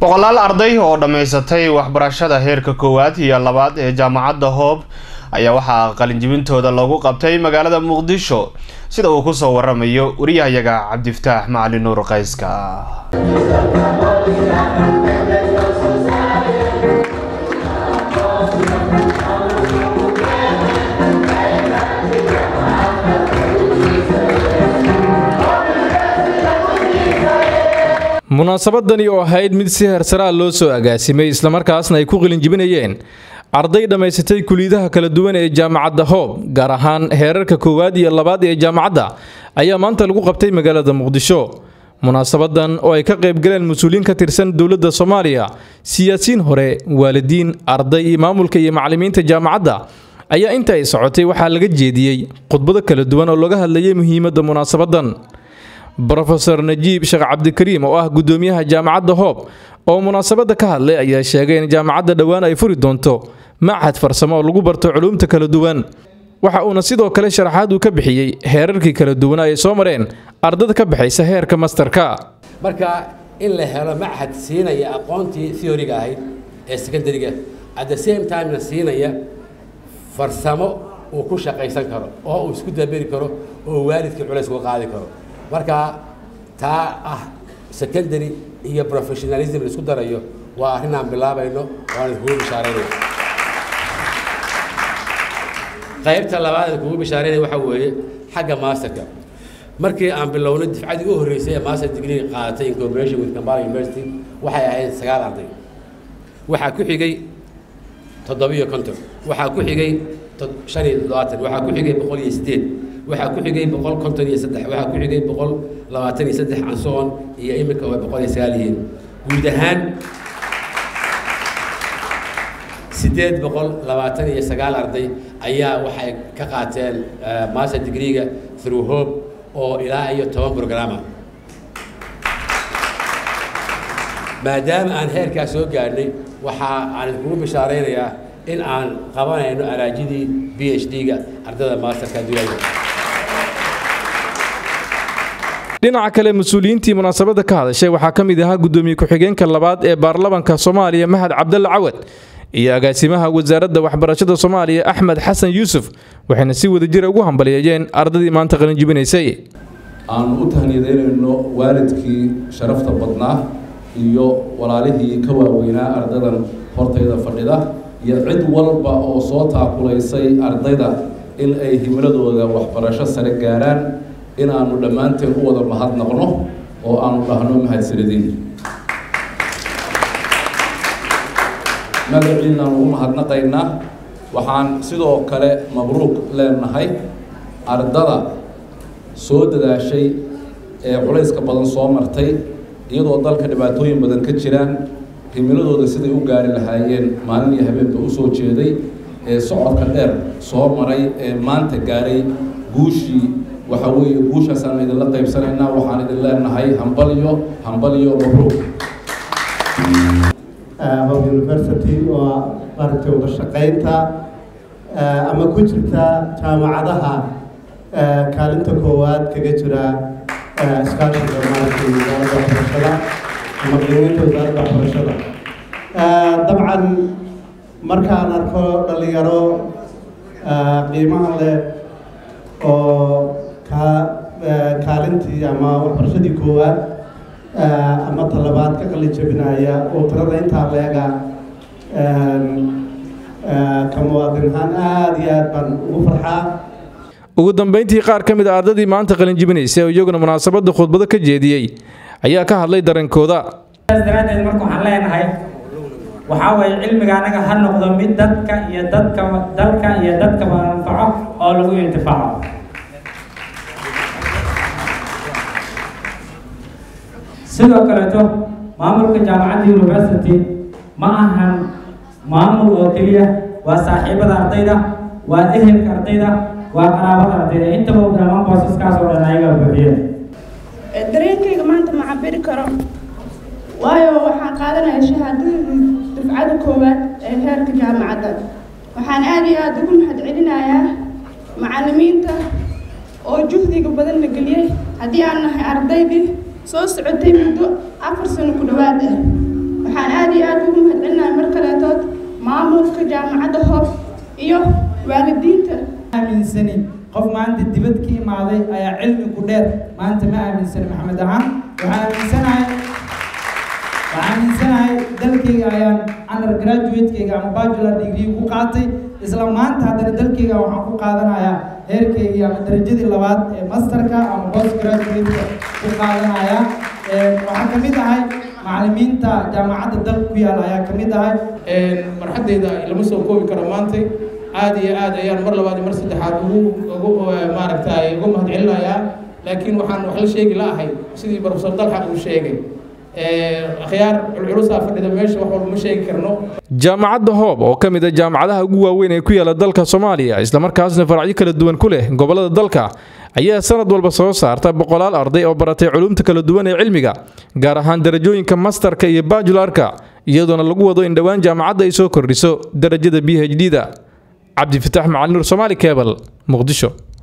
boqolaal arday oo dhammaysatay waxbarashada heerka koowaad iyo labaad ee jaamacadda hoob ayaa waxaa qalinjibintooda lagu qabtay magaalada muqdisho sida uu kusoo waramayo wariyahayaga cabdifataax macali nuur qayska munaasabadani oo ahayd mid si heersaraa loo soo agaasimay islamarkaasna ay ku qilinjibinayeen arday dhammaysatay kuliyadaha kala duwan ee jaamacadda hoob gaar ahaan heerarka koowaad iyo labaad ee jaamacadda ayaa maanta lagu qabtay magaalada muqdisho munaasabadan oo ay ka qaybgaleen mas-uuliyiin ka tirsan dowladda soomaaliya siyaasiyiin hore waalidiin arday iyo maamulka iyo macallimiinta jaamacadda ayaa inta ay socotay waxaa laga jeediyey khudbado kala duwan oo laga hadlayay muhiimadda munaasabadan brofeor najiib sheekh cabdikariim oo ah gudoomiyaha jaamacadda hoob oo munaasabadda ka hadlay ayaa sheegay in jaamacadda dhowaan ay furi doonto machad farsamo oo lagu barto culuumta kala duwan waxa uuna sidoo kale sharaxaad uu ka bixiyey heerarkii kala duwan ay soo mareen ardada ka baxaysa heerka masterka marka in la helo machad siinaya aqoontii theoriga ahayd ee secondariga at the same timena siinaya farsamo uu ku shaqaysan karo oo uu isku daberi karo oo waalidkii culays uga qaadi karo marka taa ah secondary iyo professionalism la isku darayo waa arrin aan bilaabayno waan idinkugu bishaaraynaya qaybta labaad aan kugu bishaaraynaya waxaa weeye xagga masterka markii aan bilownay difcadii u horreysay ee master degree qaadatay in cooperation with Kampala University waxay ahayd sagaal arday waxaa ku xigay toddobiyo konton waxaa ku xigay shan iyo toddobaatan waxaa ku xigay boqol iyo sideed waxaa ku xigay boqol konton iyo saddex waxaa ku xigay boqol labaatan iyo saddex cansoon iyo iminka oo boqol iyo sagaal yihiin guud ahaan sideed boqol labaatan iyo sagaal arday ayaa waxay ka qaateen master degreega through hope oo ilaa iyo toban programa maadaama aan heerkaas soo gaadhnay waxa aan idinkugu bishaaraynayaa in aan qabanayno araajidii b h d-ga ardada masterka duyaga dhinaca kale mas-uuliyiintii munaasabadda ka hadashay waxaa ka mid ahaa guddoomiye ku-xigeenka labaad ee baarlamanka soomaaliya mahad cabdalle cawad iyo agaasimaha wasaaradda waxbarashada soomaaliya axmed xasan yuusuf waxayna si wadajira ugu hambaliyeeyeen ardadii maanta qalinjibinaysay aanu u tahniidaynayno waalidkii sharafta badnaa iyo walaalihii ka waaweynaa ardadan hortayda fadhida iyo cid walba oo soo taakulaysay ardayda in ay himiladooda waxbarasho sare gaaraan in aanu dhammaanteen u wada mahadnaqno oo aanu dhahno mahadsanadiin magaciinaanu u mahadnaqaynaa waxaan sidoo kale mabruuq leenahay ardada soo dadaashay ee culayska badan soo martay iyadoo dalka dhibaatooyin badan ka jiraan himiladooda siday u gaari lahaayeen maalin iyo habeenba u soo jeeday ee socodka dheer soo maray ee maanta gaaray guushii waxa weeye guushaasaan idinla qaybsanaynaa waxaan idin leenahay hambalyo hambalyo mabruuq hope university oo maaragtay wada shaqaynta ama ku jirta jaamacadaha kaalinta koowaad kaga jira iskaashiga maaragtay wasaaradda waxbarashada ama qiimeynta wasaaradda waxbarashada dabcan markaan arko dhalinyaro qiimaha leh oo ka kaalintii ama waxbarashadii koowaad ama talabaad ka qalin jabinaya oo tirada intaa leega ka muwaadin ahaan aada iyo aad baan ugu farxaa ugu dambeyntii qaar ka mid a ardadii maanta qalinjibinaysay oo iyaguna munaasabadda khudbado ka jeediyey ayaa ka hadlay dareenkooda daraaddeed marka waxaan leenahay waxaa weeye cilmiga anaga ha noqdo mid dadka iyo dadka dalka iyo dadkaba anfaco oo lagu intifaaco sidoo kaleeto maamulka jaamacadda university ma ahan maamul oo keliya waa saaxiibada ardayda waa ehelka ardayda waa qaraabada ardayda intaba dhammaan boosaskaas oo dhan ayaga buuxiyeen dareenkayga maanta ma cabiri karo waayo waxaan qaadanaya shahaadadii dufcada koowaad ee heerka jaamacadda waxaan aada iyo aada ugu mahad celinayaa macallimiinta oo juhdiga badan la geliyey haddii aan nahay ardaydii soo socotay muddo afar sano ku dhowaad ah waxaan maamulka jaamacadda hoob iyo waalidiinta aaminsani qof maanta dibad ka imaaday ayaa cilmi ku dheer maanta ma aaminsani maxamed ahaan waxaa aaminsanahay waxaa aaminsanahay dalkayga ayaan undergraduate-kayga ama bachelor degree ku qaatay isla maanta haddana dalkayga waxaan ku qaadanayaa heerkaygii ama darajadii labaad ee masterka ama post graduate-ka ku qaadanaya waxaa ka mid ahay macallimiinta jaamacadda dalka ku yaal ayaa ka mid ahay marxaddayda lama soo koobi karo maantay aad iyo aad ayaan mar labaad iyo mar saddexaad ugu ugu maaragtay ugu mahadcelinayaa laakiin waxaan wax la sheegi la'ahay sidii profesor dalxa uu sheegay akhyaar culculusaa fadhida meesha wax walba ma sheegi karno jaamacadda hoob oo ka mid a jaamacadaha ugu waaweyn ee ku yaala dalka soomaaliya islamarkaasna faracyo kala duwan ku leh gobollada dalka ayaa sanad walba soo saarta boqolaal arday oo baratay culumta kala duwan ee cilmiga gaar ahaan darajooyinka mastarka iyo bajularka iyadoona lagu wado in dhowaan jaamacadda ay soo kordhiso darajada b h d da cabdifitaax macalin nur somaali kebal muqdisho